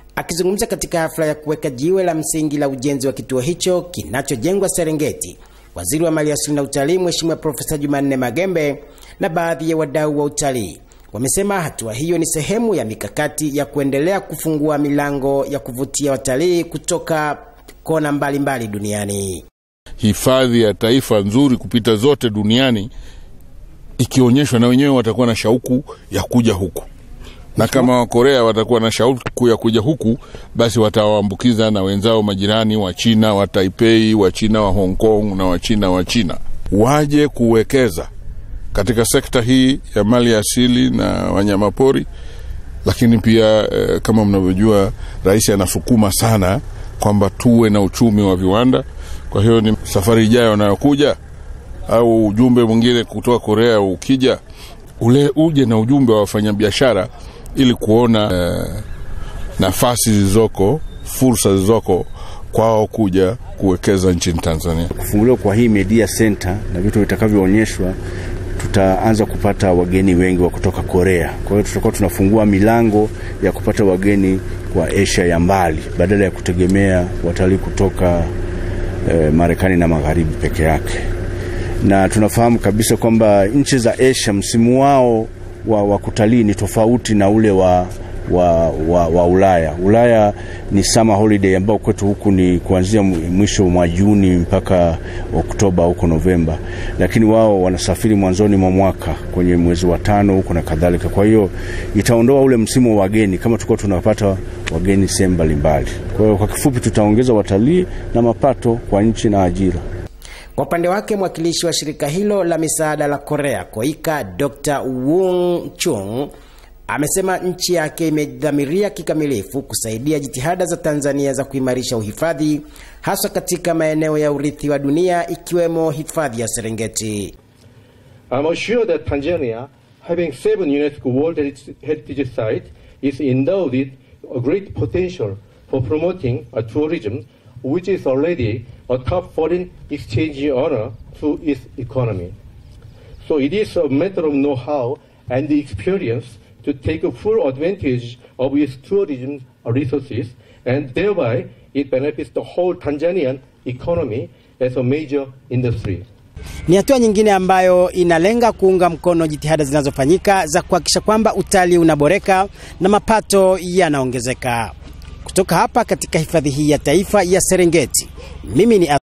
Akizungumza katika hafla ya kuweka jiwe la msingi la ujenzi wa kituo hicho kinachojengwa Serengeti, waziri wa maliasili na utalii Mheshimiwa Profesa Jumanne Magembe na baadhi ya wadau wa utalii wamesema hatua hiyo ni sehemu ya mikakati ya kuendelea kufungua milango ya kuvutia watalii kutoka kona mbalimbali mbali duniani. Hifadhi ya taifa nzuri kupita zote duniani ikionyeshwa, na wenyewe watakuwa na shauku ya kuja huku na kama Wakorea watakuwa na shauku ya kuja huku, basi watawaambukiza na wenzao majirani wa China wa Taipei, wa China wa Hong Kong na wa China wa China waje kuwekeza katika sekta hii ya mali asili na wanyamapori. Lakini pia eh, kama mnavyojua, rais anasukuma sana kwamba tuwe na uchumi wa viwanda. Kwa hiyo ni safari ijayo anayokuja au ujumbe mwingine kutoka Korea ukija, ule uje na ujumbe wa wafanyabiashara ili kuona eh, nafasi zilizoko, fursa zilizoko kwao kuja kuwekeza nchini Tanzania. Kufunguliwa kwa hii media center na vitu vitakavyoonyeshwa, tutaanza kupata wageni wengi wa kutoka Korea. Kwa hiyo tutakuwa tunafungua milango ya kupata wageni kwa Asia ya mbali badala ya kutegemea watalii kutoka eh, Marekani na magharibi peke yake, na tunafahamu kabisa kwamba nchi za Asia msimu wao wa, wa kutalii ni tofauti na ule wa, wa, wa, wa Ulaya. Ulaya ni summer holiday ambao kwetu huku ni kuanzia mwisho mwa Juni mpaka Oktoba huko Novemba, lakini wao wanasafiri mwanzoni mwa mwaka kwenye mwezi wa tano huko na kadhalika. Kwa hiyo itaondoa ule msimu wa wageni kama tulikuwa tunapata wageni sehemu mbalimbali. Kwa hiyo kwa kifupi, tutaongeza watalii na mapato kwa nchi na ajira. Kwa upande wake mwakilishi wa shirika hilo la misaada la Korea Koika, Dr. Wung Chung amesema nchi yake imedhamiria kikamilifu kusaidia jitihada za Tanzania za kuimarisha uhifadhi haswa katika maeneo ya urithi wa dunia ikiwemo hifadhi ya Serengeti. I'm sure that Tanzania, having seven UNESCO World Heritage Sites, is endowed with a great potential for promoting a tourism which is already a top foreign exchange earner to its economy. So it is a matter of know-how and experience to take full advantage of its tourism resources and thereby it benefits the whole Tanzanian economy as a major industry. Ni hatua nyingine ambayo inalenga kuunga mkono jitihada zinazofanyika za kuhakikisha kwamba utalii unaboreka na mapato yanaongezeka. Kutoka hapa katika hifadhi hii ya taifa ya Serengeti, mimi ni